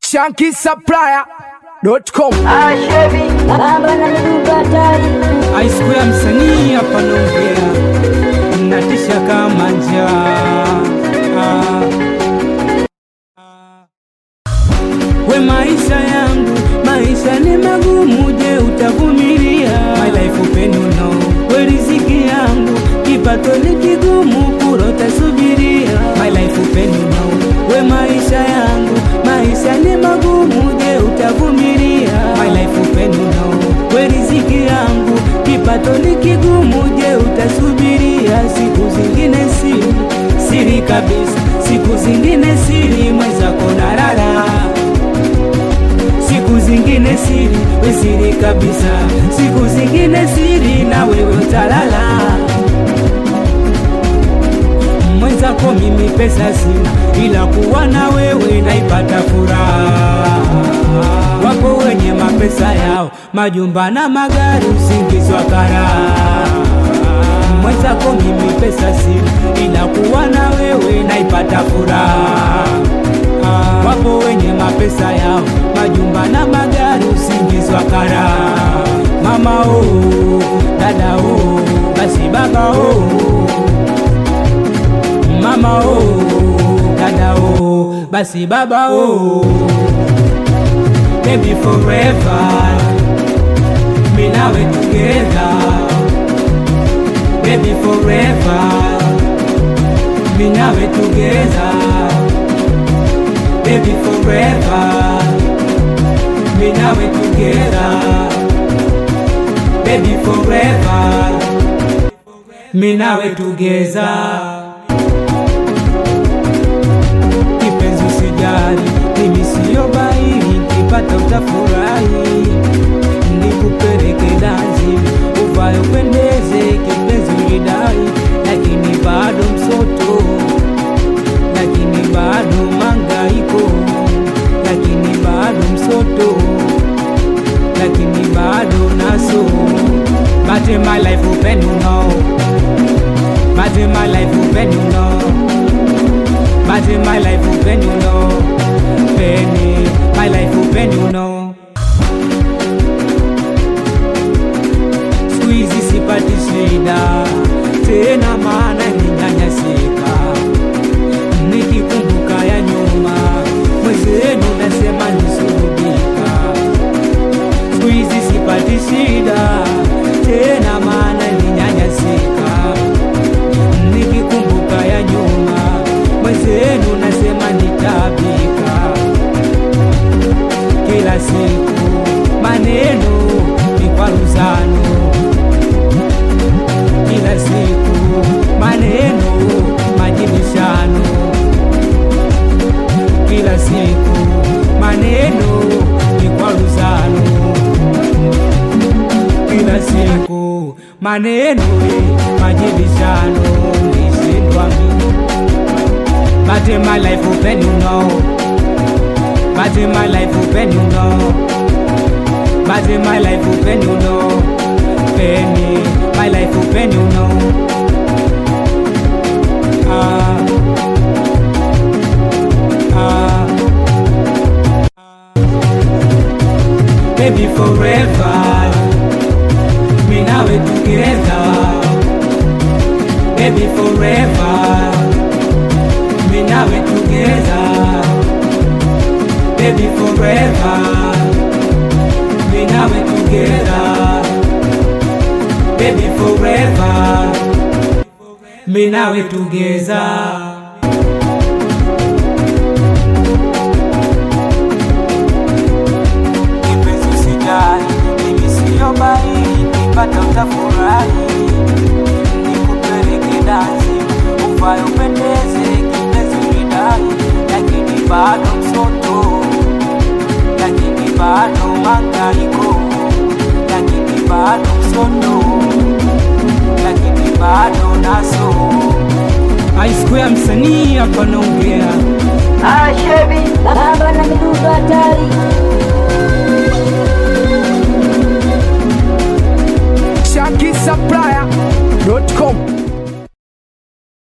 shankisupplier.com. Baba na miduga hatari Aisiku ya msanii hapa naongea, natisha kama njaa. Ah. We maisha yangu, maisha ni magumu, je utavumilia? My life open you know. We riziki yangu, kipato ni kigumu, kurota subiria. My life open you know. We maisha yangu, maisha ni magumu, je utavumilia? My life open you know. We riziki yangu, kipato ni kigumu, je utasubiria? Siku zingine siri, siri kabisa, siku zingine siri, mwenzako narara siku zingine siri, we siri kabisa, siku zingine siri, na wewe utalala. Mwenzako mimi pesa sina, ila kuwa na wewe naipata furaha. Wapo wenye mapesa yao, majumba na magari, usingizi wa karaha. Mwenzako mimi pesa sina, ila kuwa na wewe naipata furaha. Wapo wenye mapesa yao, majumba na magari, usingizi wa karaha. Mama oh, dada oh, basi baba oh mama oh, dada oh, basi baba oh, baby forever, me nawe together, baby forever, me nawe together, baby forever, me nawe together, baby forever, me nawe together. kipenzi usijali, mimi siyo baili, nikipata utafurahi, nikupeleke dansi, uvae upendeze, kipenzi ulidai, lakini bado msoto, lakini bado mangaiko, lakini bado msoto, lakini bado naso, but in my life open you know, but in my life open you know But in my life open you know Penny, my life open you know Siku hizi sipati shida tena, maana ninyanyasika, nikikumbuka ya nyuma, mwenzenu nasema nisurudika. Siku hizi sipati shida tena, maana ninyanyasika, nikikumbuka ya nyuma mwenzenu nasema nitabika kila siku, maneno ni kwaruzano, kila siku maneno majibishano, kila siku maneno ni kwaruzano, kila siku maneno ni majibishano, nishindwa mimi But in my life open you know But in my life open you know But in my life open you know Penny, my life open you know Ah Ah Baby forever Me now we together Baby forever me nawe together baby forever me nawe together baby forever me nawe together kipenzi usijali mimi siyo baili nipata utafurahi nikupeleke dansi uvae upendeze kipenzi ulidai lakini bado msoto lakini bado mangaiko lakini bado msoto lakini bado naso aisiku ya msanii hapa naongea Baba na miduga hatari shankisupplier.com.